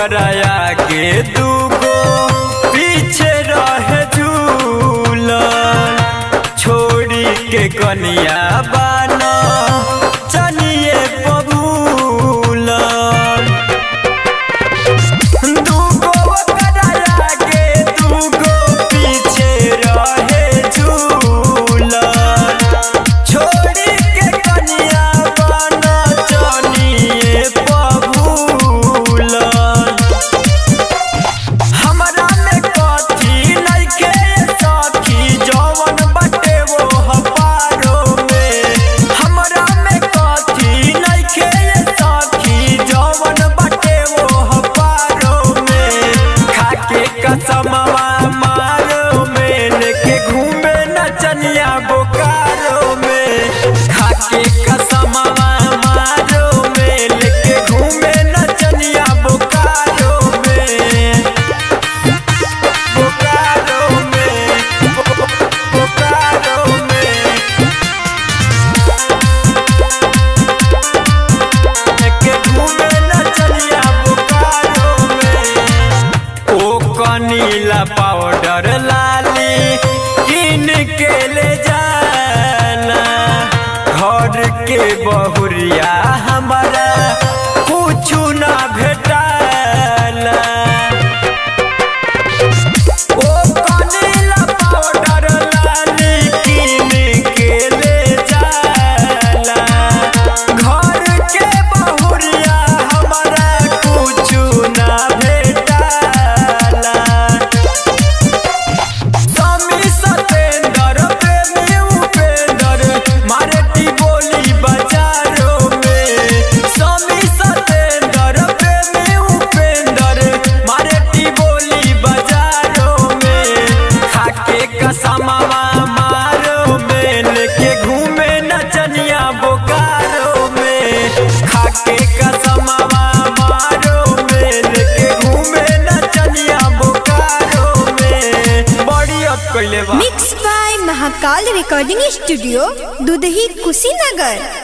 ओकरा के दूगो पीछे रहे झूलन छोड़ी के कनिया बाना चनिए पबूलन दूगो ओकरा के दूगो पीछे रहे झूलन छोड़ी के कनिया बाना चनिए पबूलन हमरा में कथी नइखे सखी जवन बाटे वो हपारो में हमरा में कथी नइखे सखी जवन बाटे वो हपारो में खाके कसमवा मारो में लेके घूमे नचनिया बोकारो में खाके कसमवा मारो में लेके घूमे नचनिया बोकारो में बोकारो में बोकारो में के घूमे नचनिया बोकारो में ओ कनीला पाउडर लाली किन के ले जाना घर के बहुरिया हमारा कुछु ना भेटाला ओ कनीला पाउडर लाली किन के ले जाला घर के बहुरिया हमारा कुछु ना भेटाला स्वामी सतेंद्र प्रेमी उपेंद्र मारेटी बोली बाजारों में स्वामी सतेंद्र प्रेमी उपेंद्र मारेटी बोली बाजारों में खाके कसमवा मारो में लेके घूमे नचनिया बोकारो में खाके कसमवा मारो में लेके घूमे नचनिया बोकारो में बड़ी अत कइले बा mix by Mahakal recording studio Dudhahi Kushinagar